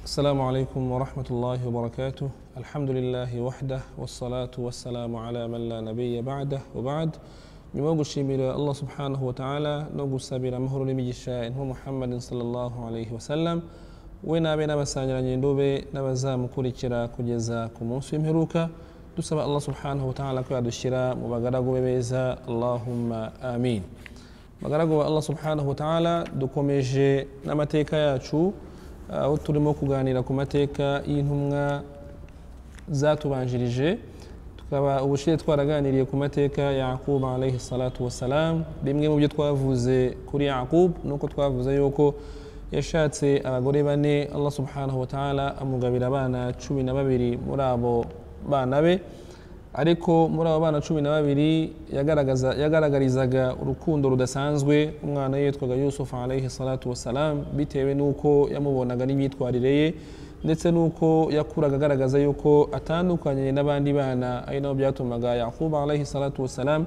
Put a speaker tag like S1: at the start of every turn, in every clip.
S1: السلام عليكم ورحمة الله وبركاته الحمد لله وحده والصلاة والسلام على من لا نبي بعده وبعد nyuma yo gushimira allah subhanahu wa ta'ala no gusabira amahoro n'imigisha intumwa muhammadin sallallahu alaihi wasallam we n'abe n'abasangiranye indube n'abazamukurikira kugeza ku munsi w'imperuka dusaba allah subhanahu wa ta'ala ko yadushyira mu bagaragu be beza allahumma amin bagaragu ba allah subhanahu wa ta'ala dukomeje n'amateka yacu aho turimo kuganira ku mateka y'intumwa zatubanjirije tukaba ubushize twaraganiriye ku mateka ya Yaqub alayhi salatu wassalam bimwe mu byo twavuze kuri Yaqub nuko twavuze yuko yashatse abagore bane Allah subhanahu wa ta'ala amugabira abana cumi na babiri muri abo bana be ariko muri abo bana cumi na babiri yagaragaza yagaragarizaga urukundo rudasanzwe umwana yitwaga Yusuf alayhi salatu wassalam bitewe n'uko yamubonaga n'imyitwarire ye ndetse n'uko yakuraga agaragaza yuko atandukanye n'abandi bana ari nabo byatumaga yakubu alayhi salatu wasalam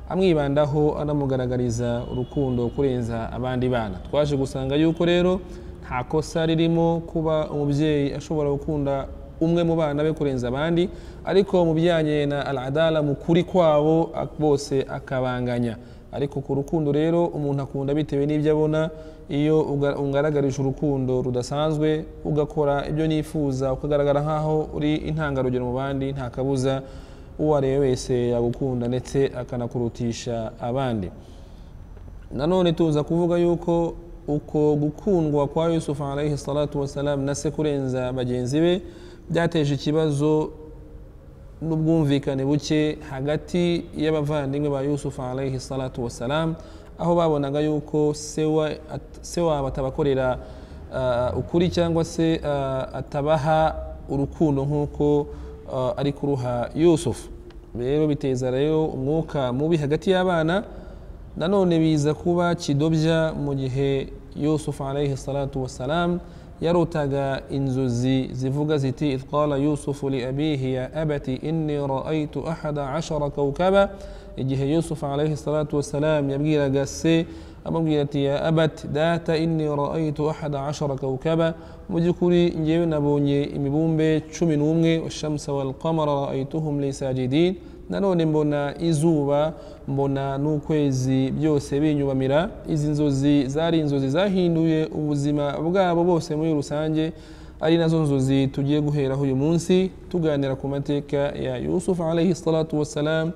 S1: amwibandaho anamugaragariza urukundo kurenza abandi bana twaje gusanga yuko rero nta kosa ririmo kuba umubyeyi ashobora gukunda umwe mu bana be kurenza abandi ariko mu bijyanye na aladala mu kuri kwabo bose akabanganya ariko ku rukundo rero umuntu akunda bitewe n'ibyo abona iyo ungaragarije urukundo rudasanzwe ugakora ibyo nifuza ukagaragara nk'aho uri intangarugero mu bandi nta kabuza uwo ari we wese yagukunda ndetse akanakurutisha abandi nanone tuza kuvuga yuko uko gukundwa kwa yusufu alayhi salatu wasalamu na se kurenza bagenzi be byateje ikibazo n'ubwumvikane buke hagati y'abavandimwe ba yusufu alayhi salatu wasalam aho babonaga yuko se wabo atabakorera ukuri cyangwa se atabaha urukundo nk'uko ari kuruha yusufu rero biteza rero umwuka mubi hagati y'abana nanone biza kuba kidobya mu gihe yusufu alayhi salatu wasalam yarotaga inzozi zivuga ziti idh qala yusufu li abihi ya abati inni raaitu ahada ashara kawkaba igihe yusufu alaihi salatu wassalam yabwiraga se amubwira ati ya abati data inni raaitu ahada ashara kawkaba mu by'ukuri ngewe nabonye imibumbe cumi n'umwe washamsa walqamara raaituhum li sajidin nanone mbona izuba mbona n'ukwezi byose binyubamira izi nzozi zari inzozi zahinduye ubuzima bwabo bose muri rusange ari nazo nzozi tugiye guheraho uyu munsi tuganira ku mateka ya yusufu alayhi salatu wassalam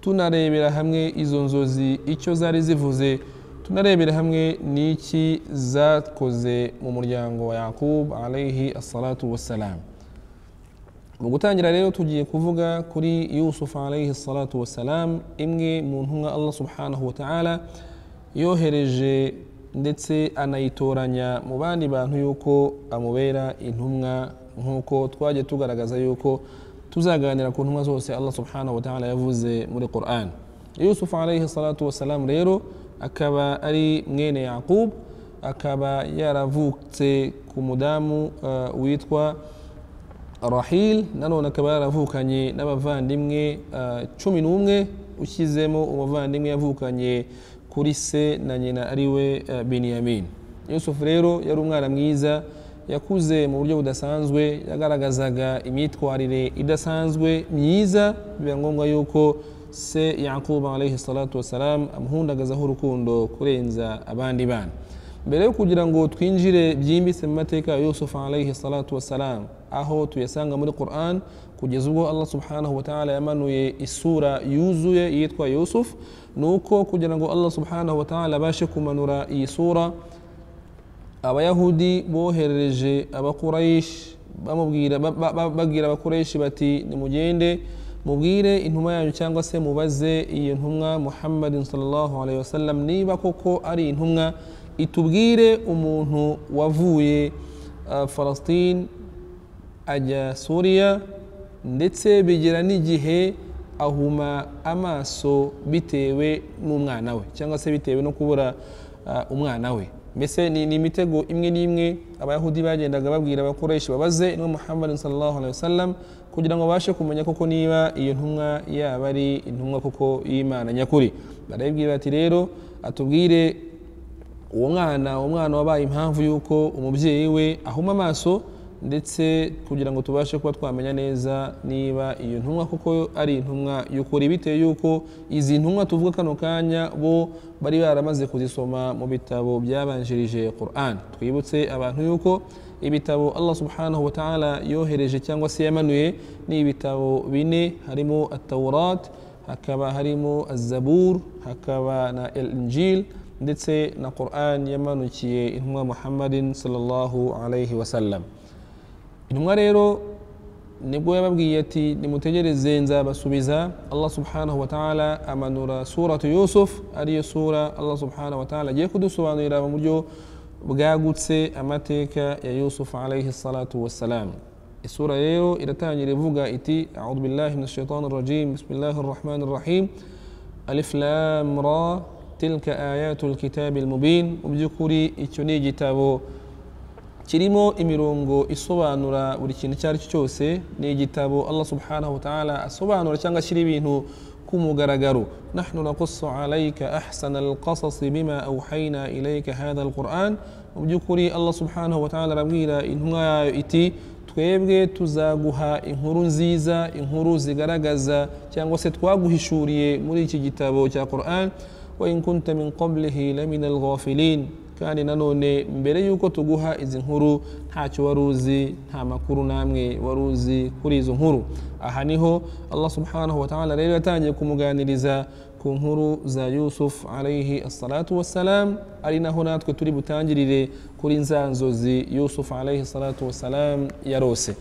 S1: tunarebera hamwe izo nzozi icyo zari zivuze tunarebera hamwe n'iki zakoze mu muryango wa yakub alayhi salatu wassalam mu gutangira rero tugiye kuvuga kuri yusufu alayhi salatu wassalam imwe mu ntumwa allah subhanahu wa ta'ala yohereje ndetse anayitoranya mu bandi bantu yuko amubera intumwa nk'uko twajya tugaragaza yuko tuzaganira ku ntumwa zose allah subhanahu wa ta'ala yavuze muri quran yusufu alayhi salatu wassalam rero akaba ari mwene yaqub akaba yaravutse ku mudamu witwa rahil nanone akaba yaravukanye n'abavandimwe cumi n'umwe ushyizemo umuvandimwe yavukanye kuri se na nyina ari we biniyamin yusufu rero yari umwana mwiza yakuze mu buryo budasanzwe yagaragazaga imyitwarire idasanzwe myiza biba ngombwa yuko se yakuba alayhi salatu wassalam amuhundagazaho urukundo kurenza abandi bana mbere yo kugira ngo twinjire byimbitse mu mateka ya yusufu alayhi salatu wassalam aho tuyasanga muri quran kugeza ubwo allah subhanahu wa ta'ala yamanuye isura yuzuye yitwa yusuf ni uko kugira ngo allah subhanahu wa ta'ala abashe kumanura iyi sura abayahudi boherereje abakurayishi babwira abakoresha bati nimugende mubwire intumwa yanyu cyangwa se mubaze iyi ntumwa muhammadin sallallahu alaihi wasallam niba koko ari intumwa itubwire umuntu wavuye falasitini ajya suriya ndetse bigera n'igihe ahuma amaso bitewe n'umwana we cyangwa se bitewe no kubura umwana we mbese ni imitego imwe n'imwe abayahudi bagendaga babwira abakoresha babaze intumwa muhammadin sallallahu alaihi wasallam kugira ngo babashe kumenya koko niba iyo ntumwa yaba ari intumwa koko y'imana nyakuri barayibwira bati rero atubwire uwo mwana uwo mwana wabaye impamvu y'uko umubyeyi we ahuma amaso ndetse kugira ngo tubashe kuba twamenya neza niba iyo ntumwa kuko ari intumwa y'ukuri bitewe y'uko izi ntumwa tuvuga kano kanya bo bari baramaze kuzisoma mu bitabo byabanjirije Quran twibutse abantu y'uko ibitabo Allah subhanahu wa ta'ala yohereje cyangwa se yamanuye ni ibitabo bine harimo atawurat hakaba harimo azabur hakaba na injil ndetse na Quran yamanukiye intumwa Muhammadin sallallahu alaihi wasallam intumwa rero nibwo yababwiye ati nimutegereze nzabasubiza allah subhanahu wa ta'ala amanura suratu yusuf ariyo sura allah subhanahu wa ta'ala agiye kudusobanurira mu buryo bwagutse amateka ya yusuf alaihi salatu wassalam isura rero iratangira ivuga iti audhu billahi min shaitani rajim bismillahi rahmani rahim alif lam ra tilka ayatu lkitabi lmubin mu by'ukuri icyo ni igitabo kirimo imirongo isobanura buri kintu icyo ari cyo cyose ni igitabo allah subhanahu wataala asobanura cyangwa ashyira ibintu ku mugaragaro nahnu naqusu alayka ahsana alqasasi bima awhayna ilayka hadha alquran mu by'ukuri allah subhanahu wataala arabwira intumwa yayo iti twebwe tuzaguha inkuru nziza inkuru zigaragaza cyangwa se twaguhishuriye muri iki gitabo cya quran wa in kunta min qablihi lamina alghafilin kandi nanone mbere y'uko tuguha izi nkuru ntacyo wari uzi nta makuru namwe wari uzi kuri izo nkuru aha niho allah subhanahu wa ta'ala rero yatangiye kumuganiriza ku nkuru za yusuf alaihi assalatu wassalam ari naho natwe turi butangirire kuri nza nzozi yusuf alaihi assalatu wassalam yarose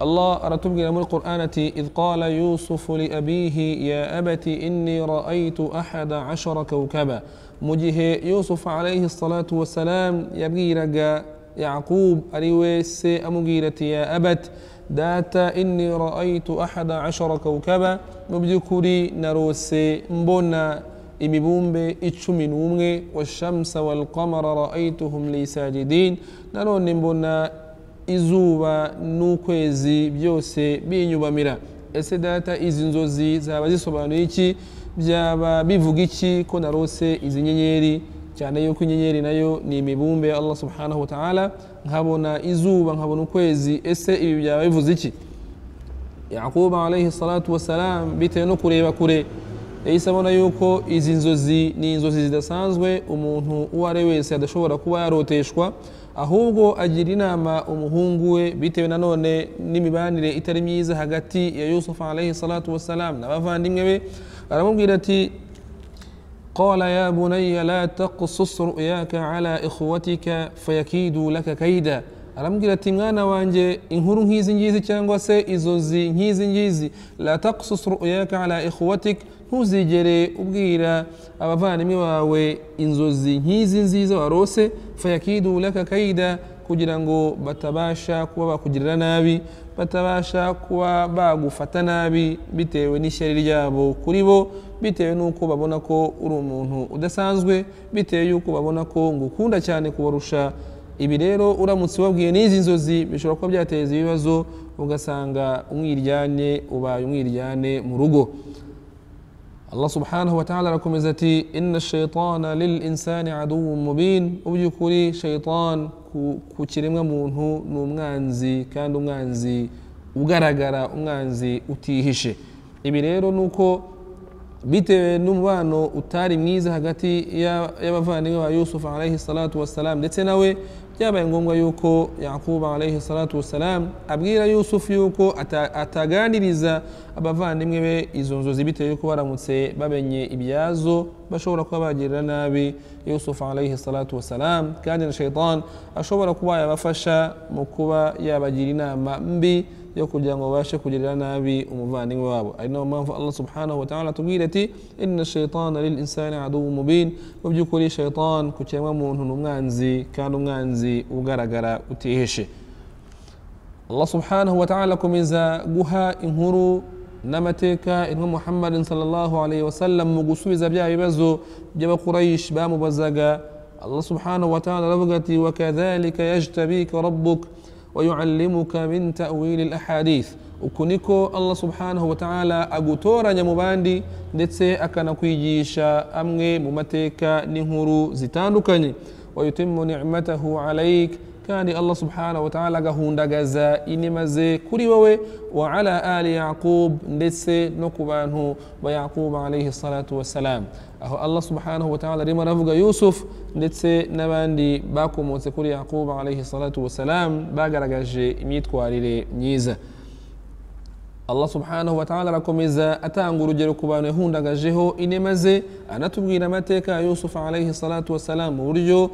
S1: الله أرتب من القرآن إذ قال يوسف لأبيه يا أبت إني رأيت أحد عشر كوكبا مجه يوسف عليه الصلاة والسلام يبغي رجا يعقوب أريويس أمغيرة يا أبت دات إني رأيت أحد عشر كوكبا مبذكري نروس مبونا imibumbe icumi n'umwe washamsa walqamara ra'aytuhum li sajidin nanone mbona izuba n'ukwezi byose binyubamira ese data izi nzozi zaba zisobanuye iki byaba bivuga iki ko narose izi nyenyeri cyane yuko inyenyeri nayo ni imibumbe allah subhanahu wa ta'ala nkabona izuba nkabona ukwezi ese ibi byaba bivuze iki yakuba alayhi salatu wassalam bitewe no kureba kure yahise abona yuko izi nzozi ni inzozi zidasanzwe umuntu uwo ari wese adashobora kuba yaroteshwa ahubwo agira inama umuhungu we bitewe nanone n'imibanire itari myiza hagati ya yusufu alayhi salatu wassalam n'abavandimwe be aramubwira ati قال يا بني لا تقصص رؤياك على إخوتك فيكيدوا لك كيدا aramubwira ati mwana wanjye inkuru nk'izi ngizi cyangwa se inzozi nk'izi ngizi la taqsus ru'yaka ala ikhwatik ntuzigere ubwira abavandimwe bawe inzozi nk'izi nziza warose fayakidu laka kaida kugira ngo batabasha kuba bakugirira nabi batabasha kuba bagufata nabi bitewe n'ishyari ryabo kuri bo bitewe n'uko babona ko uri umuntu udasanzwe bitewe y'uko babona ko ngukunda cyane kubarusha ibi rero uramutse ubabwiye n'izi nzozi bishobora kuba byateza ibibazo ugasanga umwiryane ubaye umwiryane mu rugo allah subhanahu wa ta'ala arakomeza ati inna shaitana lil insani aduwu mubin mu by'ukuri shaitan ku kiremwa muntu ni umwanzi kandi umwanzi ugaragara umwanzi utihishe ibi rero ni uko bitewe n'umubano utari mwiza hagati y'abavandimwe ba yusufu alayhi salatu wassalam ndetse nawe byabaye ngombwa yuko yakuba alayhi salatu wassalam abwira yusufu yuko ataganiriza abavandimwe be izo nzozi bitewe yuko baramutse bamenye ibyazo bashobora kuba bagirira nabi yusufu alayhi salatu wassalam kandi na shaitan ashobora kuba yabafasha mu kuba yabagira inama mbi yo kugira ngo babashe kugirira nabi umuvandimwe wabo ari nayo mpamvu allah subhanahu wa ta'ala atubwira ati inna shaitana lil insani aduwu mubin mu by'ukuri shaitan ku kiremwamuntu ni umwanzi kandi umwanzi ugaragara utihishe allah subhanahu wa ta'ala akomeza guha inkuru n'amateka intumwa muhammadin sallallahu alayhi wasallam mu gusubiza bya bibazo by'abakurayishi bamubazaga allah subhanahu wa ta'ala aravuga ati wakadhalika yajtabika rabbuka ويعلمك من تأويل الأحاديث uku niko allah subhanahu wa ta'ala agutoranya mu bandi ndetse akanakwigisha amwe mu mateka n'inkuru zitandukanye wayutimu nicmatahu alaik kandi allah subhanahu wa ta'ala agahundagaza inema ze kuri wowe wa ala ali yaqub ndetse no ku bantu ba yaqub alaihi salatu wassalam aho allah subhanahu wa ta'ala arimo aravuga yusuf ndetse n'abandi bakomotse kuri yaqub alaihi salatu wassalam bagaragaje imyitwarire myiza allah subhanahu wa ta'ala arakomeza atanga urugero ku bantu yahundagajeho inema ze anatubwira amateka ya yusufu alaihi salatu wassalam mu buryo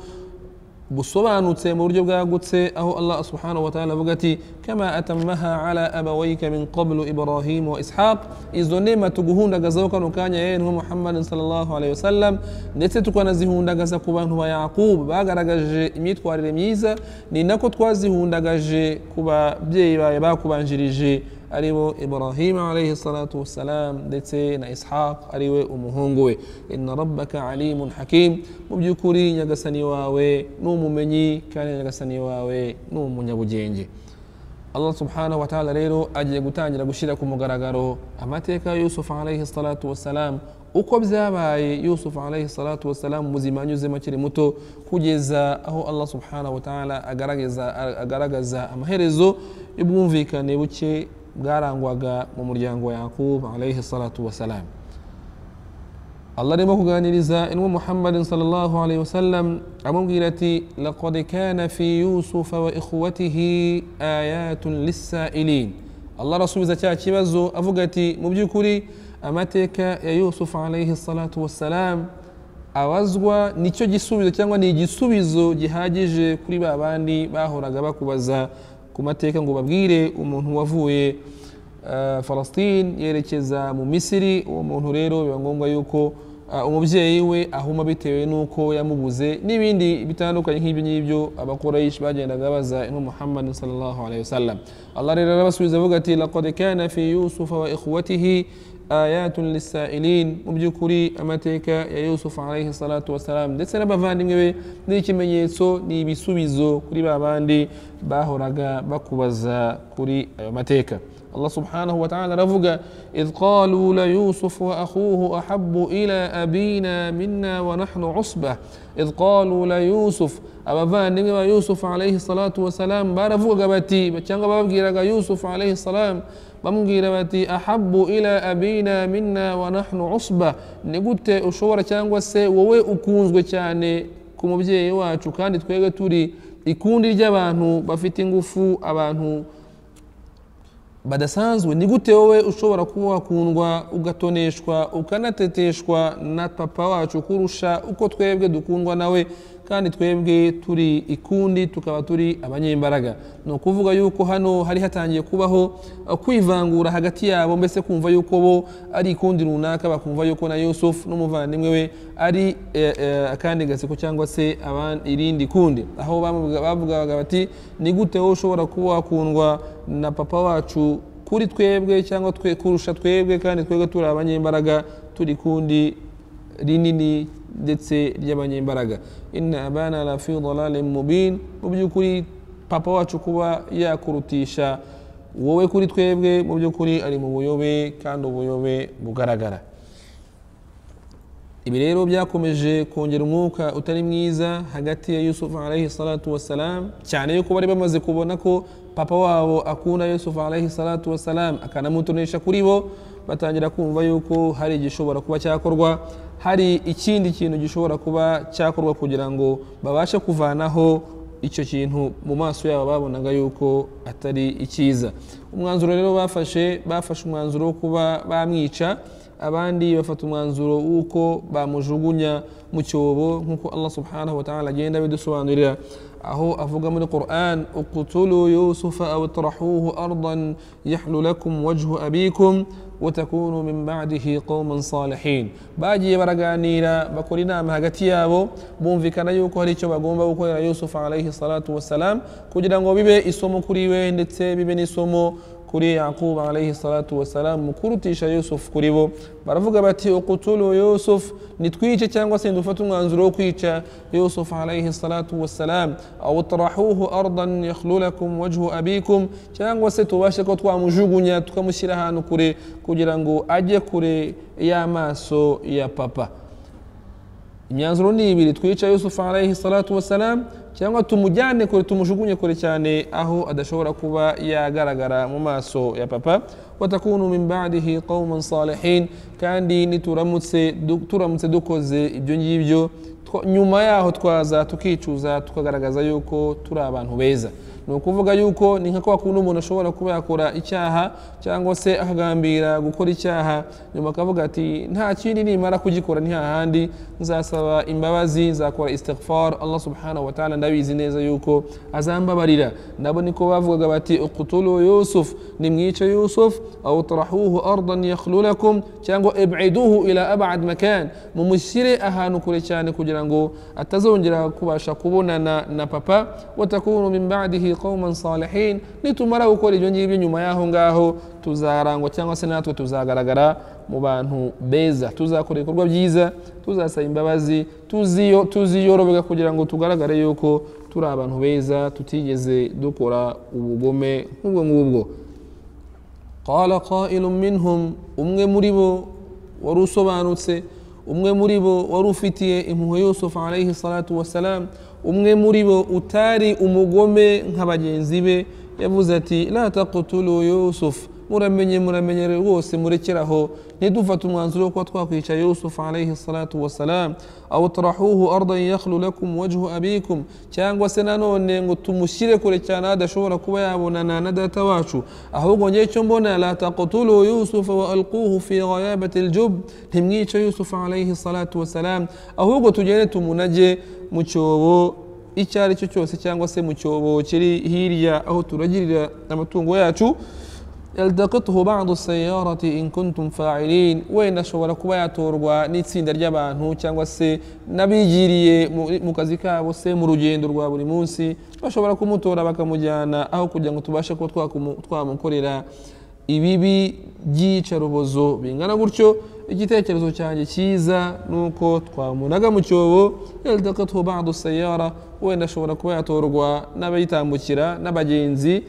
S1: busobanutse mu buryo bwagutse aho allah subhanahu wa ta'ala avuga ati kama atamaha ala abawayika min qablu ibrahim wa ishaq izo nema tuguhundagazaho kano kanya yewe nka muhammadin sallallahu alaihi wasallam ndetse tukanazihundagaza ku bantu ba yaqub bagaragaje imyitwarire myiza ni nako twazihundagaje ku babyeyi bawe bakubanjirije aribo ibrahim alaihi salatu wassalam ndetse na ishaq ariwe umuhungu we inna rabbaka alimun hakim mu by'ukuri nyagasani wawe ni umumenyi kandi nyagasani wawe ni umunyabugenge allah subhanahu wataala rero agiye gutangira gushyira ku mugaragaro amateka ya yusufu alaihi salatu wassalam uko byabaye yusufu alaihi salatu wassalam ubuzima anyuzemo akiri muto kugeza aho allah subhanahu wataala agaragaza, agaragaza amaherezo y'ubwumvikane buke bwarangwaga mu muryango wa yakubu alayhi salatu wasalam allah arimo kuganiriza inwa muhammadin sallallahu alayhi wasallam amubwira ati laqad kana fi yusufa wa ikhwatihi ayatun lissailin allah arasubiza cya kibazo avuga ati mu by'ukuri amateka ya yusufu alayhi salatu wassalam abazwa nicyo gisubizo cyangwa ni igisubizo gihagije kuri ba bandi bahoraga bakubaza ku mateka ngo babwire umuntu wavuye falasitini yerekeza mu misiri uwo muntu rero biba ngombwa yuko umubyeyi we ahuma bitewe n'uko yamubuze n'ibindi bitandukanye nk'ibyo ngibyo abakorayishi bagendaga baza inka muhammad sallallahu alaihi wasallam allah rero arabasubiza avuga ati laqad kana fi yusufa wa ikhwatihi ayatun lissailin mu by'ukuri amateka ya yusufu alaihi salatu wassalam ndetse n'abavandimwe be ni ikimenyetso ni ibisubizo kuri ba bandi bahoraga bakubaza kuri ayo mateka allah subhanahu wataala aravuga idh qalu la yusufu wa akhuhu ahabu ila abina minna wa nahnu usba idh qalu la yusuf abavandimwe ba yusufu alaihi salatu wassalam baravugaga bati cyangwa babwiraga yusufu alaihi salam bamubwira bati ahabu ila abina minna wa nahnu usba ni gute ushobora cyangwa se wowe ukunzwe cyane ku mubyeyi wacu kandi twebwe turi ikundi ry'abantu bafite ingufu abantu badasanzwe ni gute wowe ushobora kuba wakundwa ugatoneshwa ukanateteshwa na papa wacu kurusha uko twebwe dukundwa nawe kandi twebwe turi ikundi tukaba turi abanyembaraga ni ukuvuga yuko hano hari hatangiye kubaho kwivangura hagati yabo mbese kumva yuko bo ari ikundi runaka bakumva yuko na yusufu n'umuvandimwe we ari akandi gaseko cyangwa se irindi kundi aho bavugaga bati ni gute wowe ushobora kuba wakundwa na papa wacu kuri twebwe cyangwa kurusha twebwe kandi twebwe turi abanyembaraga turi kundi rinini ndetse ry'abanyembaraga inna abana la fi dalalin mubin mu by'ukuri papa wacu kuba yakurutisha wowe kuri twebwe mu by'ukuri ari mu buyobe kandi ubuyobe bugaragara ibi rero byakomeje kongera umwuka utari mwiza hagati ya yusufu alaihi salatu wassalam cyane yuko bari bamaze kubona ko papa wabo akunda yusufu alaihi salatu wassalam akanamutonesha kuri bo batangira kumva yuko hari igishobora kuba cyakorwa hari ikindi kintu gishobora kuba cyakorwa kugira ngo babashe kuvanaho icyo kintu mu maso yabo babonaga yuko atari icyiza umwanzuro rero bafashe bafashe umwanzuro wo kuba bamwica abandi bafata umwanzuro w'uko bamujugunya mu cyobo nk'uko allah subhanahu wa ta'ala agenda bidusobanurira aho avuga muri quran uqutulu yusufa aw tarahuhu ardan yahlu lakum wajhu abikum watakunu min badihi qauman salihin bagiye baraganira bakora inama hagati yabo bumvikana yuko hari icyo bagomba gukorera yusufu alaihi salatu wassalam kugira ngo bibe isomo kuri we ndetse bibe n'isomo kuri yakubu alayhi salatu wassalam mukuru utisha yusufu kuri bo baravuga bati ukutulu yusufu nitwice cyangwa se dufate umwanzuro wo kwica yusufu alayhi salatu wassalam aw tarahuhu ardan yakhlulakum wajhu abikum cyangwa se tubashe ko twamujugunya tukamushyira ahantu kure kugira ngo ajye kure y'amaso ya papa imyanzuro ni ibiri twica yusufu alayhi salatu wassalam cyangwa tumujyane kure tumujugunye kure cyane aho adashobora kuba yagaragara mu maso ya papa watakunu min badihi qauman salihin kandi nituramutse du- turamutse dukoze ibyo ngibyo twa- nyuma yaho twaza tukicuza tukagaragaza yuko turi abantu beza ni ukuvuga yuko ni nka kwa kundi umuntu ashobora kuba yakora icyaha cyangwa se akagambira gukora icyaha nyuma akavuga ati nta kindi nimara kugikora nta handi nzasaba imbabazi nzakora istighfar allah subhanahu wa ta'ala ndabizi neza yuko azambabarira nabo niko bavugaga bati uqutulu yusuf nimwice yusuf aw tarahuhu ardan yakhlulakum cyangwa ib'iduhu ila ab'ad makan mumushyire ahantu kure cyane kugira ngo atazongera kubasha kubonana na papa watakunu min ba'dihi qauman salihin nitumara gukora ibyo ngibyo nyuma y'aho ngaho tuzarangwa cyangwa se natwe tuzagaragara mu bantu beza tuzakora ibikorwa byiza tuzasaba imbabazi tuziyo- tuziyorobeka kugira ngo tugaragare yuko turi abantu beza tutigeze dukora ubugome nk'ubwo ngubwo qala qailu minhum umwe muri bo wari usobanutse umwe muri bo wari ufitiye impuhwe yusufu alayhi salatu wassalam umwe muri bo utari umugome nka bagenzi be yavuze ati la taqtulu yusufu muramenye muramenye rwose murekeraho ntidufate umwanzuro wo kuba twakwica yusufu alayhi salatu wassalam aw tarahuhu ardan yakhlu lakum wajhu abikum cyangwa se nanone ngo tumushyire kure cyane aho adashobora kuba yabonana na data wacu ahubwo ngewe icyo mbona la taqtulu yusufa wa alquhu fi ghayabati aljub ntimwice yusufu alayhi salatu wassalam ahubwo tugende tumunage mu cyobo icyo ari cyo cyose cyangwa se mu cyobo kiri hirya aho turagirira amatungo yacu yaltaqithu ba'du sayarati in kuntum fa'ilin wenda ashobora kuba yatorwa n'itsinda ry'abantu cyangwa se n'abigiriye mu- mu kazi kabo se mu rugendo rwa buri munsi bashobora kumutora bakamujyana aho kugira ngo tubashe kuba twakumu- twamukorera ibibi by'iyicarubozo bingana gutyo igitekerezo cyanjye cyiza ni uko twamunaga mu cyobo yaltaqithu ba'du sayara wenda ashobora kuba yatorwa n'abayitambukira n'abagenzi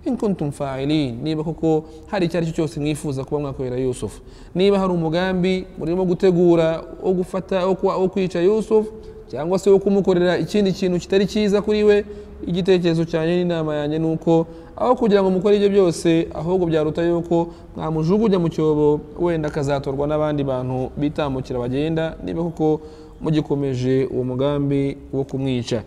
S1: in kuntum fa'ilin niba koko hari icyo ari cyo cyose mwifuza kuba mwakorera yusufu niba hari umugambi murimo gutegura wo gufata wo kwa- wo kwica yusufu cyangwa se wo kumukorera ikindi kintu kitari cyiza kuri we igitekerezo cyanjye n'inama yanjye ni uko aho kugira ngo mukore ibyo byose ahubwo byaruta yuko mwamujugunya mu cyobo wenda akazatorwa n'abandi bantu bitambukira bagenda niba koko mugikomeje uwo mugambi wo kumwica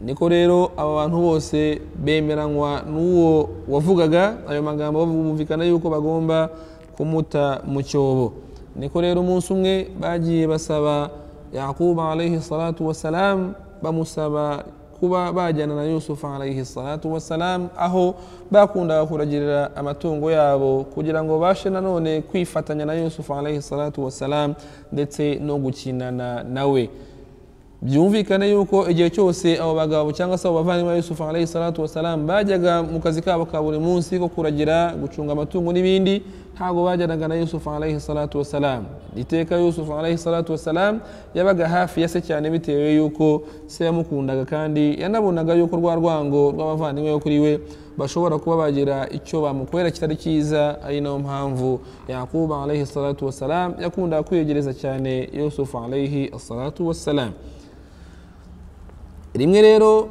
S1: niko rero aba bantu bose bemeranywa n'uwo wavugaga ayo magambo bumvikana yuko bagomba kumuta mu cyobo niko rero umunsi umwe bagiye basaba yakubu alayhi salatu wassalam bamusaba kuba bajyana na yusufu alayhi salatu wassalam aho bakundaga kuragirira amatungo yabo kugira ngo bashe nanone kwifatanya na yusufu alayhi salatu wassalam ndetse no gukinana nawe byumvikane yuko igihe cyose abo bagabo cyangwa se abo bavandimwe ba yusufu alayhi salatu wassalam bajyaga mu kazi kabo ka buri munsi ko kuragira gucunga amatungo n'ibindi ntabwo bajyanaga na yusufu alayhi salatu wassalam iteka yusufu alayhi salatu wassalam yabaga hafi ya se cyane bitewe yuko se yamukundaga kandi yanabonaga yuko rwa rwango rw'abavandimwe bo kuri we bashobora kuba bagira icyo bamukorera kitari cyiza ari nayo mpamvu yakubu alayhi salatu wassalam yakundaga kwiyegereza cyane yusufu alayhi salatu wassalam rimwe rero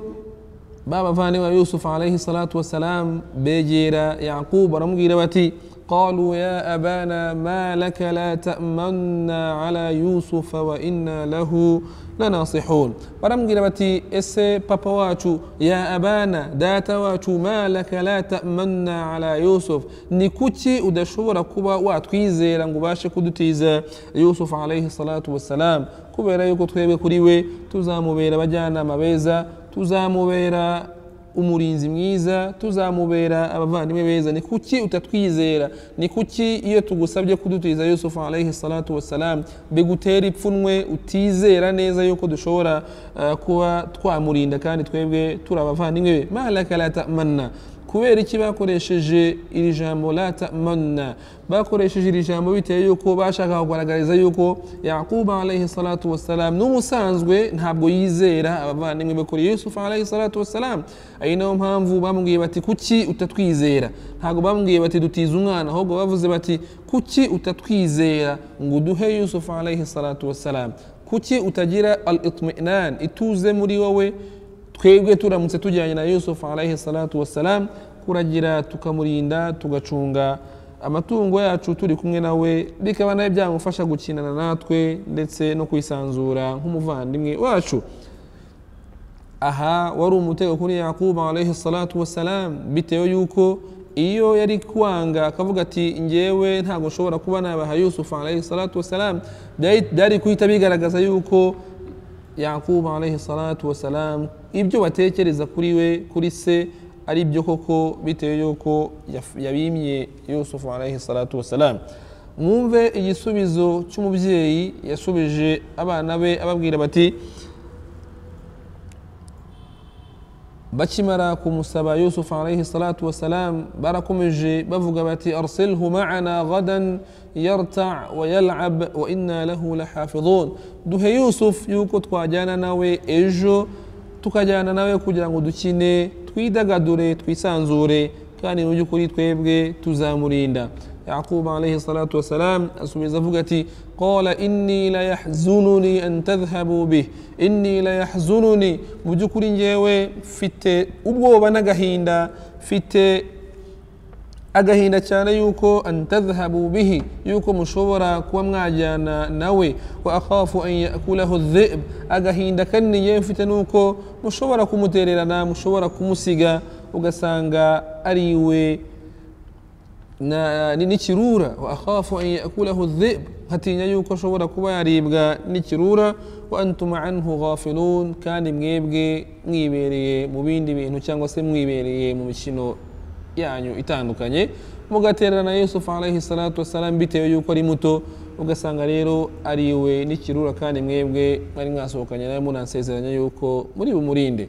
S1: ba bavandimwe ba yusufu alayhi salatu wassalam begera yakubu baramubwira bati قالوا يا أبانا ما لك لا تأمنا على يوسف وإنا له لناصحون barambwira bati ese papa wacu ya abana data wacu ma laka la ta'manna ala yusuf ni kuki udashobora kuba watwizera ngo ubashe kudutiza yusuf alayhi salatu wassalam kubera yuko twebwe kuri we tuzamubera abajyanama beza tuzamubera umurinzi mwiza tuzamubera abavandimwe beza ni kuki utatwizera ni kuki iyo tugusabye kudutiza yusufu alayhi salatu wassalam bigutera ipfunwe utizera neza yuko dushobora eh, kuba twamurinda kandi twebwe turi abavandimwe be malaka la tamanna kubera iki bakoresheje iri jambo la tamana bakoresheje iri jambo bitewe yuko bashaka kugaragariza yuko yakuba alaihi salatu wassalam n'ubusanzwe ntabwo yizera abavandimwe be kuri yusufu alaihi salatu wassalam ari nayo mpamvu bamubwiye bati kuki utatwizera ntabwo bamubwiye bati dutize umwana ahubwo bavuze bati kuki utatwizera ngo uduhe yusufu alaihi salatu wassalam kuki utagira al itminan ituze muri wowe twebwe turamutse tujyanye na yusufu alaihi salatu wassalam kuragira tukamurinda tugacunga amatungo yacu turi kumwe nawe bikaba nawe byamufasha gukinana natwe ndetse no kwisanzura nk'umuvandimwe wacu aha wari umutego kuri yakubu alaihi salatu wassalam bitewe yuko iyo yari kwanga akavuga ati ngewe ntabwo nshobora kuba nabaha yusufu alaihi salatu wassalam byari guhita bigaragaza yuko yakubu alayhi salatu wassalam ibyo batekereza kuri we kuri se ari byo koko bitewe yuko yabimye yusufu alayhi salatu wassalam mwumve igisubizo cy'umubyeyi yasubije abana be ababwira bati bakimara kumusaba yusufu alayhi salatu wassalam barakomeje bavuga bati arsilhu ma'ana gadan yarta wa yal'ab wa inna lahu lahafidhun duhe yusufu yuko twajyana nawe ejo tukajyana nawe kugira ngo dukine twidagadure twisanzure kandi mu by'ukuri twebwe tuzamurinda يعقوب عليه الصلاة والسلام أسمي زفقتي قال إني لا يحزنني أن تذهبوا به إني لا يحزنني مجكور جيوي فيت أبو بنغهيندا فيت agahinda cyane yuko antadhhabu bihi yuko mushobora kuba mwajyana nawe wa akhafu an yakulahu dhib agahinda kaniye mfite nuko mushobora kumutererana mushobora kumusiga ugasanga ari we n'ikirura wa akhafu an yakulahu dhib nkatinya yuko ashobora kuba yaribwa n'ikirura wa antuma anhu ghafilun kandi mwebwe mwibereye mu bindi bintu cyangwa se mwibereye mu mikino yanyu itandukanye mugaterana na yusufu alaihi salatu wassalam bitewe yuko ari muto ugasanga rero ariwe n'ikirura kandi mwebwe mwari mwasohokanye nawe munansezeranya yuko muri bumurinde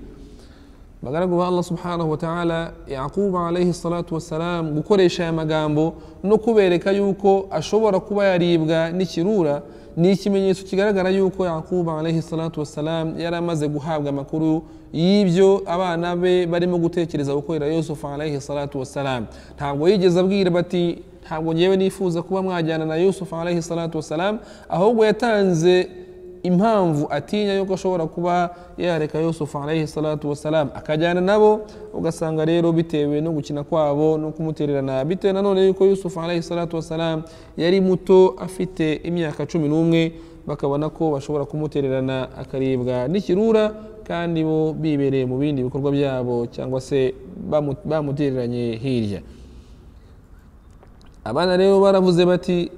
S1: bagaragu ba allah subhanahu wa ta'ala yakuba alaihi salatu wassalam gukoresha aya magambo no kubereka yuko ashobora kuba yaribwa n'ikirura ni ikimenyetso kigaragara yuko yakuba alaihi salatu wassalam yari amaze guhabwa amakuru y'ibyo abana be barimo gutekereza gukorera yusufu alaihi salatu wassalam ntabwo yigeze abwira bati ntabwo ngewe nifuza kuba mwajyana na yusufu alaihi salatu wassalam ahubwo yatanze impamvu atinya yuko ashobora kuba yareka yusufu alayhi salatu wassalam akajyana nabo ugasanga rero bitewe no gukina kwabo no kumutererana bitewe nanone yuko yusufu alayhi salatu wassalam yari muto afite imyaka cumi n'umwe bakabona ko bashobora kumutererana akaribwa n'ikirura kandi bo bibereye mu bindi bikorwa byabo cyangwa se bamutereranye hirya abana rero baravuze bati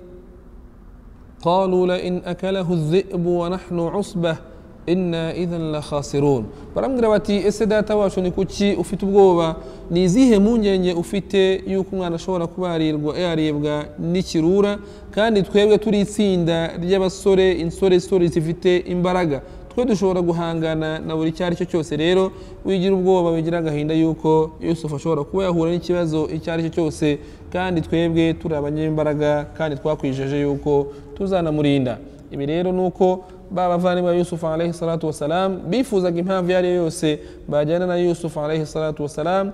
S1: قالوا لئن أكله الذئب ونحن عصبة إنا إذا لخاسرون barambwira bati ese data wacu ni kuki ufite ubwoba ni izihe mpungenge ufite yuko umwana ashobora kuba yaribwa n'ikirura kandi twebwe turi itsinda ry'abasore insoresore zifite imbaraga twe dushobora guhangana na buri icyo ari cyo cyose rero wigira ubwoba wigira agahinda yuko yusufu ashobora kuba yahura n'ikibazo icyo ari cyo cyose kandi twebwe turi abanyembaraga kandi twakwijeje yuko tuzanamurinda ibi rero ni uko ba bavandimwe ba yusufu alayhi salatu wassalam bifuzaga impamvu iyo ari yo yose bajyana na yusufu alayhi salatu wassalam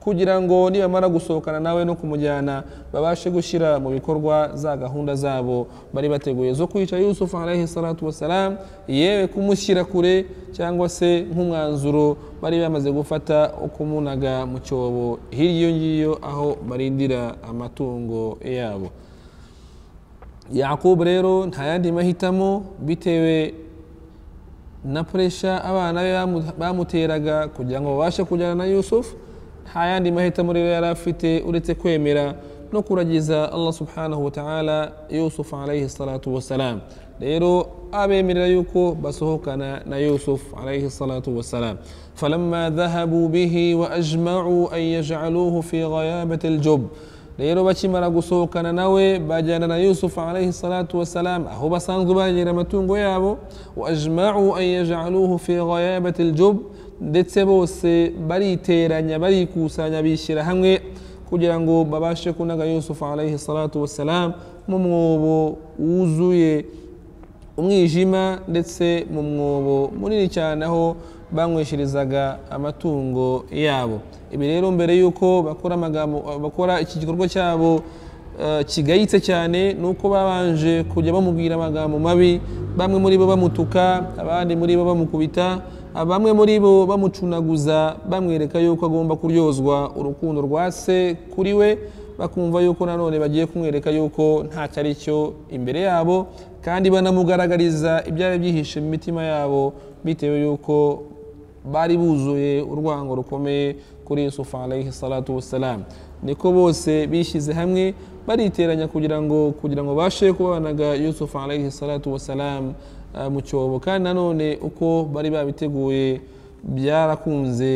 S1: kugira ngo nibamara gusohokana nawe no kumujyana babashe gushyira mu bikorwa za gahunda zabo bari bateguye zo kwica yusufu alayhi salatu wassalam yewe kumushyira kure cyangwa se nk'umwanzuro bari bamaze gufata ukumunaga mu cyobo hirya iyo ngiyo aho barindira amatungo yabo yakubu rero nta yandi mahitamo bitewe na puresha abana be bamuteraga kugira ngo babashe kujyana na yusufu nta yandi mahitamo rero yari afite uretse kwemera no kuragiza allah subhanahu wa ta'ala yusufu alayhi salatu wassalam rero abemerera yuko basohokana na yusufu alayhi salatu wassalam falamma dhahabu bihi wa ajma'u an yaj'aluhu fi ghayabati aljub rero bakimara gusohokana nawe bajyana na yusufu alayhi salatu wassalam aho basanzwe bagera amatungo yabo wa ajma'u an yaj'aluhu fi ghayabati aljub ndetse bose bariteranya barikusanya bishyira hamwe kugira ngo babashe kunaga yusufu alayhi salatu wassalam mu mwobo wuzuye umwijima ndetse mu mwobo munini cyane aho banywesherezaga amatungo yabo ibi rero mbere y'uko bakora amagambo bakora iki gikorwa cyabo eh, kigayitse cyane ni uko babanje kujya bamubwira amagambo mabi bamwe muri bo bamutuka abandi muri bo bamukubita bamwe muri bo bamucunaguza bamwereka yuko agomba kuryozwa urukundo rwa se kuri we bakumva yuko nanone bagiye kumwereka yuko ntacyo ari cyo imbere yabo kandi banamugaragariza ibyari byihishe mu mitima yabo bitewe yuko bari buzuye urwango rukomeye kuri yusufu alayhi salatu wassalam niko bose bishyize hamwe bariteranya kugira ngo kugira ngo babashe kubanaga yusufu alayhi salatu wassalam ah, mu cyobo kandi nanone uko bari babiteguye byarakunze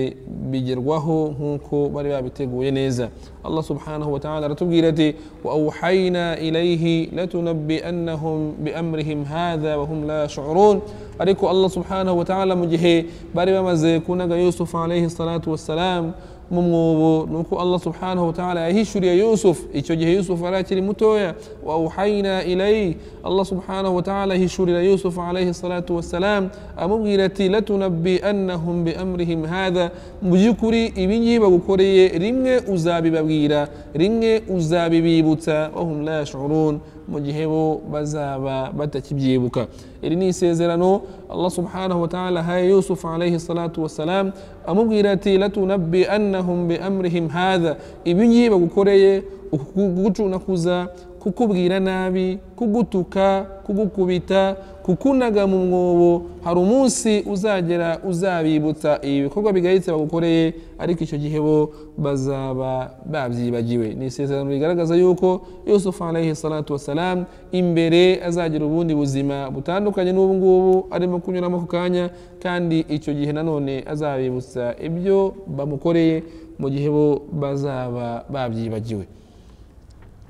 S1: bigerwaho nk'uko bari babiteguye neza allah subhanahu wa ta'ala aratubwira ati wa awhayna ilayhi latunabbi'annahum biamrihim hadha wa hum la yash'urun ariko allah subhanahu wa ta'ala mu gihe bari bamaze kunaga yusuf alayhi salatu wassalam mu mwobo ni uko allah subhanahu wa ta'ala yahishuriye yusuf icyo gihe yusuf yari akiri mutoya wa awhayna ilayhi allah subhanahu wa ta'ala yahishurira yusuf alayhi salatu wassalam amubwira ati latunabbi'annahum biamrihim hadha mu by'ukuri ibi ngibi bagukoreye rimwe uzabibabwira rimwe uzabibibutsa wahum la yashurun mu gihe bo bazaba batakibyibuka iri ni isezerano allah subhanahu wa ta'ala haye yusuf alayhi salatu wassalam amubwira ati latunabbi annahum bi amrihim hadha ibi ngibi bagukoreye kugucunakuza kukubwira nabi kugutuka kugukubita kukunaga mu mwobo hari umunsi uzagera uzabibutsa ibi bikorwa bigayitse bagukoreye ariko icyo gihe bo bazaba babyibagiwe ni isezerano rigaragaza yuko yusufu alayhi salatu wassalam imbere azagira ubundi buzima butandukanye n'ubu ngubu arimo kunyuramo ako kanya kandi icyo gihe nanone azabibutsa ibyo bamukoreye mu gihe bo bazaba babyibagiwe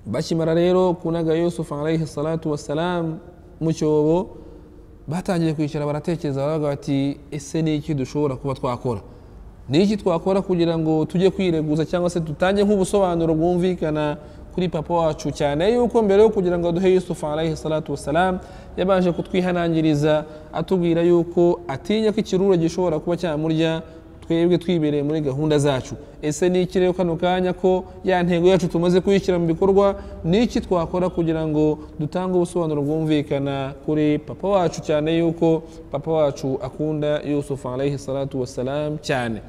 S1: bakimara rero kunaga yusufu alayhi salatu wassalam mu cyobo batangiye kwicara baratekereza baravuga bati ese ni iki dushobora kuba twakora ni iki twakora kugira ngo tujye kwireguza cyangwa se dutange nk'ubusobanuro bwumvikana kuri papa wacu cyane yuko mbere yo kugira ngo aduhe yusufu alayhi salatu wassalam yabanje kutwihanangiriza atubwira yuko atinya ko ikirura gishobora kuba cyamurya twebwe twibereye muri gahunda zacu ese ni iki rero kano kanya ko ya ntego yacu tumaze kuyishyira mu bikorwa ni iki twakora kugira ngo dutange ubusobanuro bwumvikana kuri papa wacu cyane yuko papa wacu akunda yusufu alayhi salatu wassalam cyane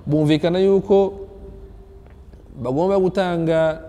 S1: bumvikana yuko bagomba gutanga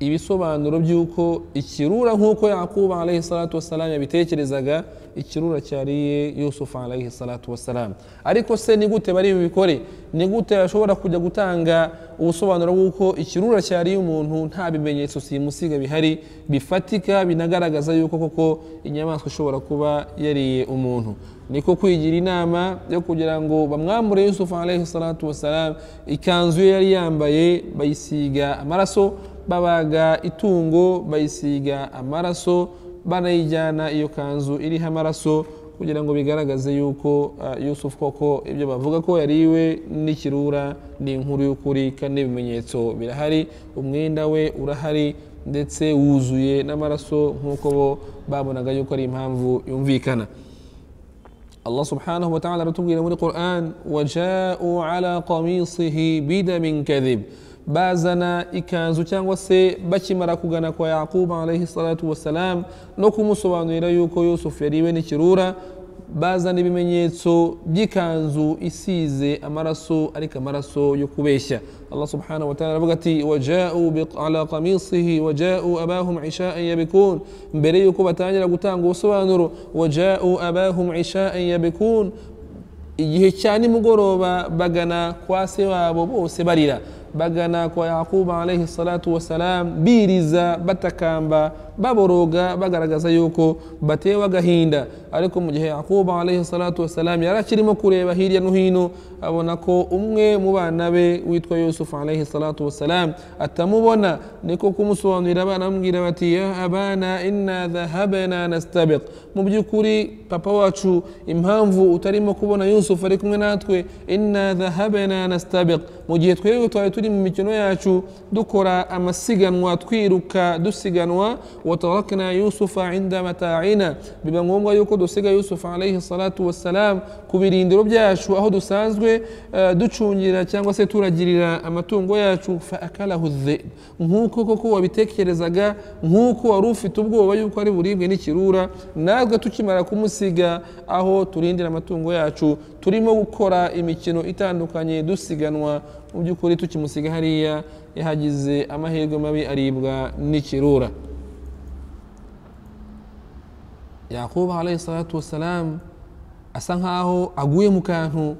S1: ibisobanuro by'uko ikirura nk'uko yakuba alayhi salatu wassalam yabitekerezaga ikirura cyariye yusufu alayhi salatu wassalam ariko se ni gute bari bubikore ni gute ashobora kujya gutanga ubusobanuro bw'uko ikirura cyariye umuntu nta bimenyetso simusiga bihari bifatika binagaragaza yuko koko inyamaswa ishobora kuba yariye umuntu niko kwigira inama yo kugira ngo bamwambure yusufu alayhi salatu wassalam ikanzu ye yari yambaye bayisiga amaraso babaga itungo bayisiga amaraso banayijyana iyo kanzu iriho amaraso kugira ngo bigaragaze yuko uh, yusufu koko ibyo bavuga ko yariwe n'ikirura ni inkuru y'ukuri kandi ibimenyetso birahari umwenda we urahari ndetse wuzuye n'amaraso nk'uko bo babonaga yuko ari impamvu yumvikana allah subhanahu wa ta'ala aratubwira muri quran wajau ala qamisihi bidamin kadhib bazana ikanzu cyangwa se bakimara kugana kwa yakubu alayhi salatu wassalam no kumusobanurira yuko yusufu yariwe n'ikirura bazana ibimenyetso by'ikanzu isize amaraso ariko amaraso yo kubeshya allah subhanahu wataala aravuga ati wajau ala qamisihi wajau abahum ishaan yabikun mbere yuko batangira gutanga ubusobanuro wajau abahum ishaan yabikun igihe cya nimugoroba bagana kwa se wabo bose barira bagana kwa yakubu alayhi salatu wassalam biriza batakamba baboroga bagaragaza yuko batewe agahinda ariko mu gihe yakuba alayhi salatu wassalam yari akirimo kureba hirya no hino abona ko umwe mu bana be witwa yusufu alayhi salatu wassalam atamubona niko kumusobanurira baramubwira bati ya abana inna dhahabana nastabiq mu by'ukuri papa wacu impamvu utarimo kubona yusufu ari kumwe natwe inna dhahabana nastabiq mu gihe twebwe twari turi mu mikino yacu dukora amasiganwa twiruka dusiganwa watarakna yusufa inda mata'ina biba ngombwa yuko dusiga yusufa alayhi salatu wassalam ku birindiro byacu aho dusanzwe eh, ducungira cyangwa se turagirira amatungo yacu faakalahu dhib nk'uko koko wabitekerezaga nk'uko wari ufite ubwoba yuko ari buribwe n'ikirura natwe tukimara kumusiga aho turindira amatungo yacu turimo gukora imikino itandukanye dusiganwa mu by'ukuri tukimusiga hariya yahagize amahirwe mabi aribwa n'ikirura yakubu alayhi salatu wassalam asa nkaho aguye mu kantu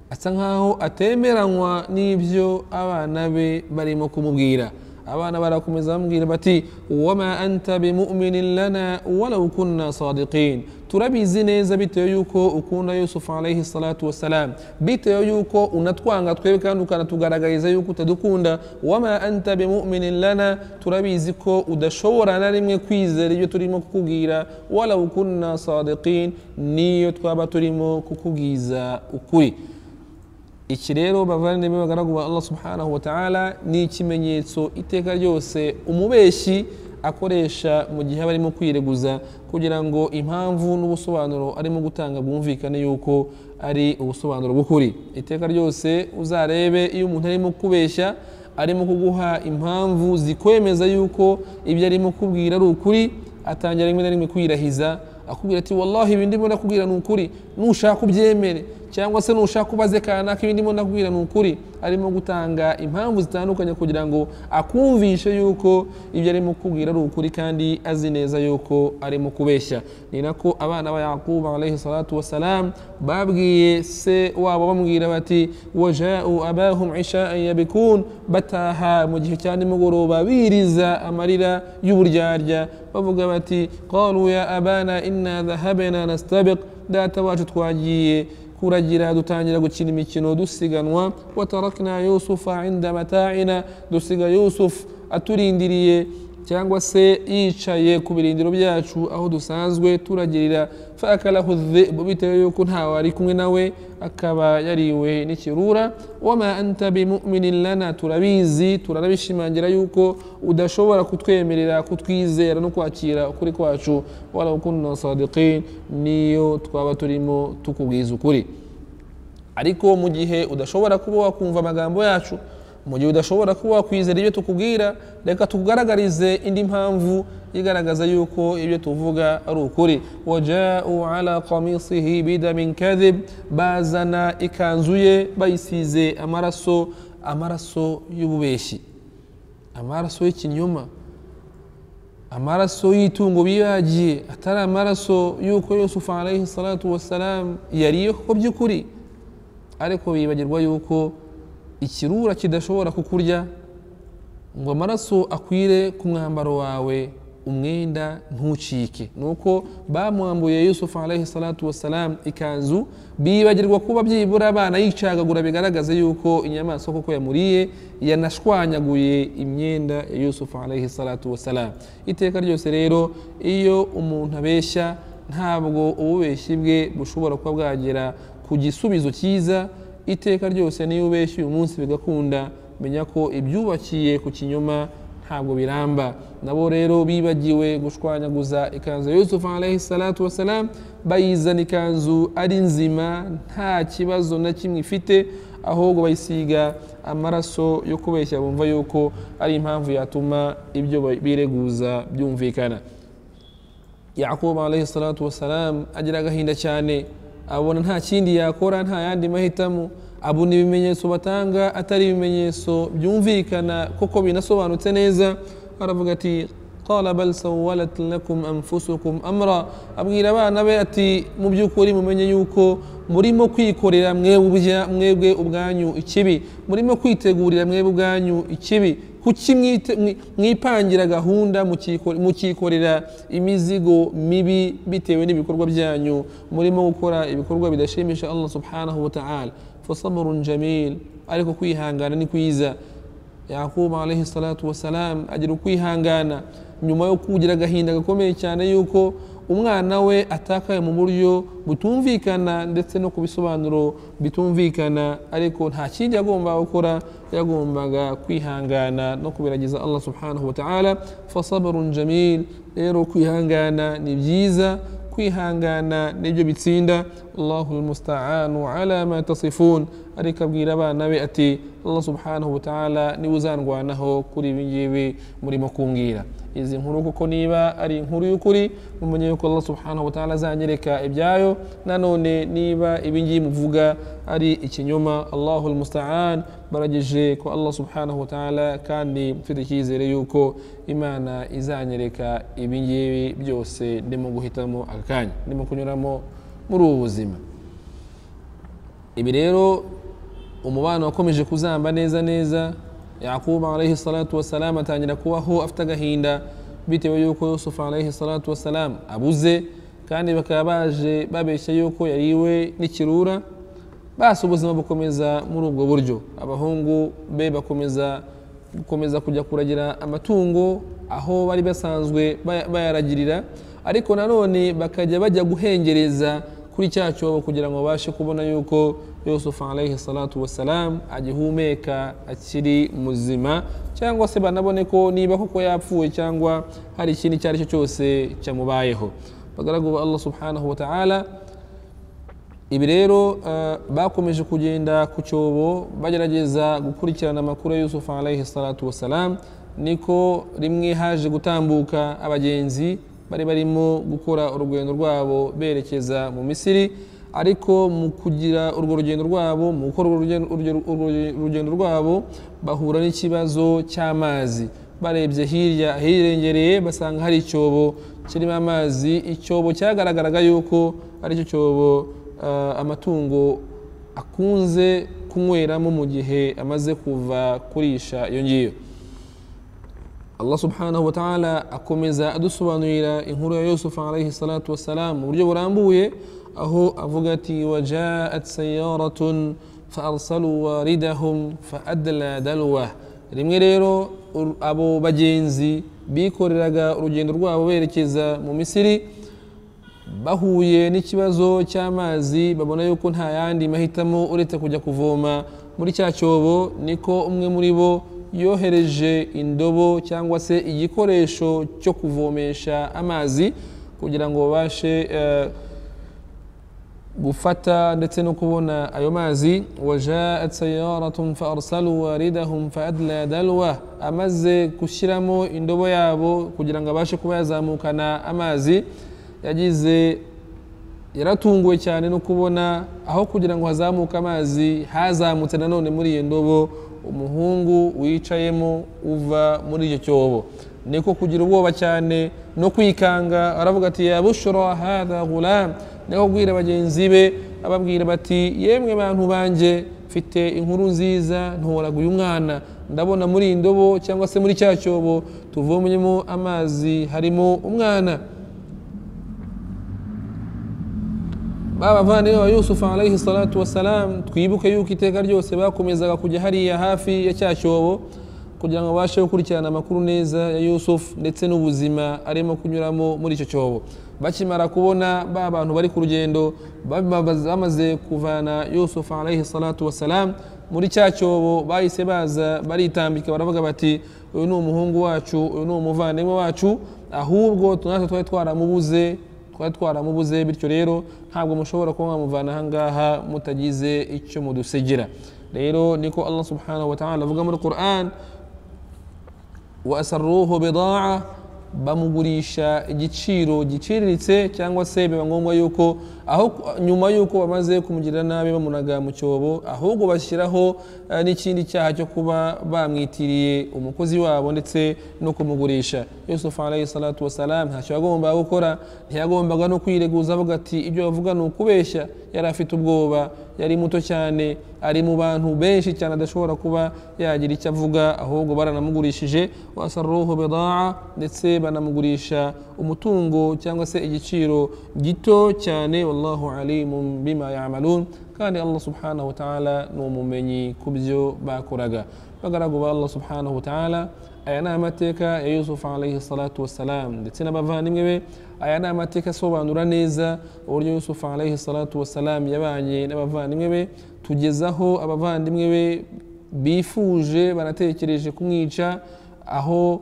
S1: asa nkaho atemeranywa n'ibyo abana be barimo kumubwira abana barakomeza bamubwira bati wama anta bimuminin lana walau kunna sadiqin turabizi neza bitewe yuko ukunda yusufu alayhi salatu wassalam bitewe yuko unatwanga twebwe kandi ukanatugaragariza yuko utadukunda wama anta bimuminin lana turabizi ko udashobora na rimwe kwizera ibyo turimo kukubwira walau kunna sadiqin niyo twaba turimo kukubwiza ukuri iki rero bavandimwe bagaragu ba allah subhanahu wa ta'ala ni ikimenyetso iteka ryose umubeshyi akoresha mu gihe aba arimo kwireguza kugira ngo impamvu n'ubusobanuro arimo gutanga bwumvikane yuko ari ubusobanuro bw'ukuri iteka ryose uzarebe iyo umuntu arimo kubeshya arimo kuguha impamvu zikwemeza yuko ibyo arimo kubwira ari ukuri atangira rimwe na rimwe kwirahiza akubwira ati wallahi ibindi mbona kubwira ni ukuri nushaka ubyemere cyangwa se nushaka ubaze kanaka ibindi mbona kubwira ni ukuri arimo gutanga impamvu zitandukanye kugira ngo akumvishe yuko ibyo arimo kubwira ari ukuri kandi azi neza yuko arimo kubeshya ni nako abana ba yakubu alayhi salatu wassalam babwiye se wabo bamubwira bati wajau abahum ishaan yabikun bataha mu gihe cya nimugoroba biriza amarira y'uburyarya bavuga bati qalu ya abana inna dhahabna nastabiq data wacu twagiye kuragira dutangira gukina imikino dusiganwa watarakna yusufa inda mata'ina dusiga yusuf aturindiriye cyangwa se yicaye ku birindiro byacu aho dusanzwe turagirira faakalahu dhibu bitewe yuko ntawe ari kumwe nawe akaba yariwe n'ikirura wama anta bimuminin lana turabizi turanabishimangira yuko udashobora kutwemerera kutwizera no kwakira ukuri kwacu walau kunna sadiqin niyo twaba turimo tukubwiza ukuri ariko mu gihe udashobora kuba wakumva amagambo yacu mu gihe udashobora kuba wakwizera ibyo tukubwira reka tukugaragarize indi mpamvu igaragaza yuko ibyo tuvuga ari ukuri wajau ala kamisihi bidamin kadhib bazana ikanzu ye bayisize amaraso amaraso y'ububeshyi amaraso y'ikinyoma amaraso y'itungo bibagiye atari amaraso y'uko yusufu alayhi salatu wassalam yariye kuko by'ukuri ariko bibagirwa yuko ikirura kidashobora kukurya ngo amaraso akwire ku mwambaro wawe umwenda ntucike nuko bamwambuye yusufu alayhi salatu wassalam ikanzu bibagirwa kuba byibura abana yicagagura bigaragaza yuko inyamaswa koko yamuriye yanashwanyaguye imyenda ya yusufu alayhi salatu wassalam iteka ryose rero iyo umuntu abeshya ntabwo ububeshyi bwe bushobora kuba bwagera ku gisubizo cyiza iteka ryose niyo ubeshya uyu munsi bigakunda menya ko ibyubakiye ku kinyoma ntabwo biramba nabo rero bibagiwe gushwanyaguza ikanzu ya yusufu alayhi salatu wassalam bayizana ikanzu ari nzima nta kibazo na kimwe ifite ahubwo bayisiga amaraso yo kubeshya bumva yuko ari impamvu yatuma ibyo bireguza byumvikana yakubu alayhi salatu wassalam agira agahinda cyane abona nta kindi yakora nta yandi mahitamo abona ibimenyetso batanga atari ibimenyetso byumvikana kuko binasobanutse neza aravuga ati qala bal sawalat lakum anfusukum amra abwira abana be ati mu by'ukuri mumenye yuko murimo kwikorera mwebwe ubwanyu ikibi murimo kwitegurira mwebwe ubwanyu ikibi kuki mwipangira gahunda mukikorera imizigo mibi bitewe n'ibikorwa byanyu murimo gukora ibikorwa bidashimisha allah subhanahu wa ta'ala fasaburun jamil ariko kwihangana ni kwiza yakubu alayhi salatu wasalam agira ukwihangana nyuma yo kugira agahinda gakomeye cyane yuko umwana we atakaye mu buryo butumvikana ndetse no ku bisobanuro bitumvikana ariko nta kindi yagombaga gukora yagombaga kwihangana no kubiragiza allah subhanahu wa ta'ala fasaburun jamil rero kwihangana ni byiza kwihangana nibyo bitsinda allahu lmustaanu ala ma tasifun ariko abwira abana be ati allah subhanahu wa ta'ala niwe uzandwanaho kuri ibi ngibi murimo kumbwira izi nkuru kuko niba ari inkuru y'ukuri mumenye yuko allah subhanahu wa ta'ala azanyereka ibyayo nanone niba ibi ngibi muvuga ari ikinyoma allahu lmustaan barageje ko allah subhanahu wa ta'ala kandi mfite icyizere yuko imana izanyereka ibi ngibi byose ndimo guhitamo aka kanya ndimo kunyuramo muri ubu buzima ibi rero umubano wakomeje kuzamba neza neza yakubu alayhi salatu wasalamu atangira kubaho afite agahinda bitewe yuko yusufu alayhi salatu wasalamu abuze kandi bakaba baje babeshya yuko yariwe n'ikirura basi ubuzima bukomeza muri ubwo buryo abahungu be bakomeza gukomeza kujya kuragira amatungo aho bari basanzwe bayaragirira ariko nanone bakajya bajya guhengereza kuri cya cyobo kugira ngo babashe kubona yuko yusufu alayhi salatu wassalam agihumeka akiri muzima cyangwa se banabone ko niba koko yapfuye cyangwa hari ikindi icyo ari cyo cyose cyamubayeho bagaragu ba allah subhanahu wa ta'ala ibi rero bakomeje kugenda ku cyobo bagerageza gukurikirana amakuru ya yusufu alayhi salatu wassalam niko rimwe haje gutambuka abagenzi bari barimo gukora urugendo rwabo berekeza mu misiri ariko mu kugira urwo rugendo rwabo mu gukora urugendo rwabo bahura n'ikibazo cy'amazi barebye hirya hirengereye basanga hari icyobo kirimo amazi icyobo cyagaragaraga yuko ari cyo cyobo amatungo akunze kunyweramo mu gihe amaze kuva kurisha iyo ngiyo allah subhanahu wa ta'ala akomeza adusobanurira inkuru ya yusufu alayhi salatu wassalam mu buryo burambuye aho avuga ati wajaat sayaratun faarsalu waridahum faadla dalwa rimwe rero abo bagenzi bikoreraga urugendo rwabo berekeza mu misiri bahuye n'ikibazo cy'amazi babona yuko nta yandi mahitamo uretse kujya kuvoma muri cya cyobo niko umwe muri bo yohereje indobo cyangwa se igikoresho cyo kuvomesha amazi kugira ngo babashe gufata ndetse no kubona ayo mazi wajaat sayaratun faarsalu waridahum faadla dalwa amaze gushyiramo indobo yabo kugira ngo abashe kuba yazamukana amazi yagize yaratunguwe cyane no kubona aho kugira ngo hazamuke amazi hazamutse nanone muri iyo ndobo umuhungu wicayemo uva muri icyo cyobo niko kugira ubwoba cyane no kwikanga aravuga ati yabushora hada gulam niko kubwira bagenzi be ababwira bati yemwe bantu banjye mfite inkuru nziza ntoragura uyu mwana ndabona muri iyi ndobo cyangwa se muri cya cyobo tuvomyemo amazi harimo umwana b'abavandimwe ba yusufu alayhi salatu wassalam twibuke yuko iteka ryose bakomezaga kujya hariya hafi ya cya cyobo kugira ngo babashe gukurikirana amakuru neza ya yusufu ndetse n'ubuzima arimo kunyuramo muri icyo cyobo bakimara kubona ba bantu bari ku rugendo bamaze kuvana yusufu alayhi salatu wassalam muri cya cyobo bahise baza baritambika baravuga bati uyu ni umuhungu wacu uyu ni umuvandimwe wacu ahubwo natwe twari twaramubuze twari twaramubuze bityo rero ntabwo mushobora kuba mwamuvana ahangaha mutagize icyo mudusegera rero niko allah subhanahu wataala avuga muri quran wasaruhu bidaa bamugurisha igiciro giciriritse cyangwa se biba ngombwa yuko aho nyuma y'uko bamaze kumugirira nabi bamunaga mu cyobo ahubwo bashyiraho n'ikindi cyaha cyo kuba bamwitiriye umukozi wabo ndetse no kumugurisha yusufu alayhi salatu wassalam ntacyo yagombaga gukora ntiyagombaga no kwireguza avuga ati ibyo bavuga ni ukubeshya yari afite ubwoba yari muto cyane ari mu bantu benshi cyane adashobora kuba yagira icyo avuga ahubwo baranamugurishije wasaruhu bidaa ndetse banamugurisha umutungo cyangwa se igiciro gito cyane wallahu alimun bima yamalun kandi allah subhanahu wataala ni umumenyi ku byo bakoraga bagaragu ba allah subhanahu wataala aya ni amateka ya yusufu alayhi salatu wassalam ndetse n'abavandimwe be aya ni amateka asobanura neza uburyo yusufu alayhi salatu wassalam yabanye n'abavandimwe be tugezaho abavandimwe be bifuje banatekereje kumwica aho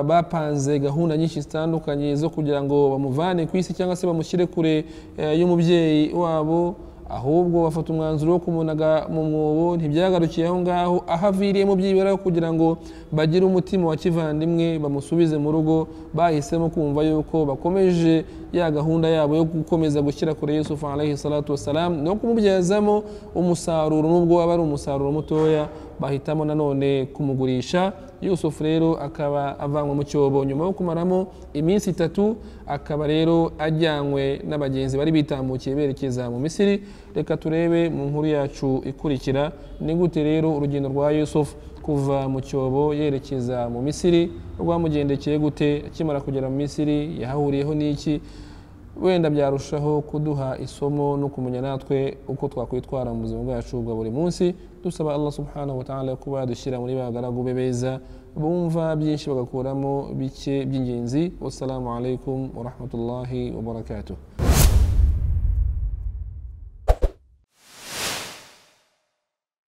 S1: bapanze gahunda nyinshi zitandukanye zo kugira ngo bamuvane ku isi cyangwa se bamushyire kure y'umubyeyi wabo ahubwo bafata umwanzuro wo kumunaga mu mwobo ntibyagarukiye aho ngaho aho aviriyemo byibura kugira ngo bagire umutima wa kivandimwe bamusubize mu rugo bahisemo kumva yuko bakomeje ya gahunda yabo yo gukomeza gushyira kure Yusufu alayhi salatu wassalam no kumubyazamo umusaruro nubwo waba ari umusaruro mutoya bahitamo nanone kumugurisha yusufu rero akaba avanwe mu cyobo nyuma yo kumaramo iminsi itatu akaba rero ajyanywe n'abagenzi bari bitambukiye berekeza mu misiri reka turebe mu nkuru yacu ikurikira ni gute rero urugendo rwa yusufu kuva mu cyobo yerekeza mu misiri rwamugendekeye gute akimara kugera mu misiri yahahuriyeho n'iki wenda byarushaho kuduha isomo no kumenya natwe uko twakwitwara mu buzima bwacu bwa buri munsi dusaba allah subhanahu wa ta'ala kuba yadushyira muri bagaragu be beza bumva byinshi bagakuramo bike by'ingenzi wassalamu alaikum warahmatullahi wabarakatuh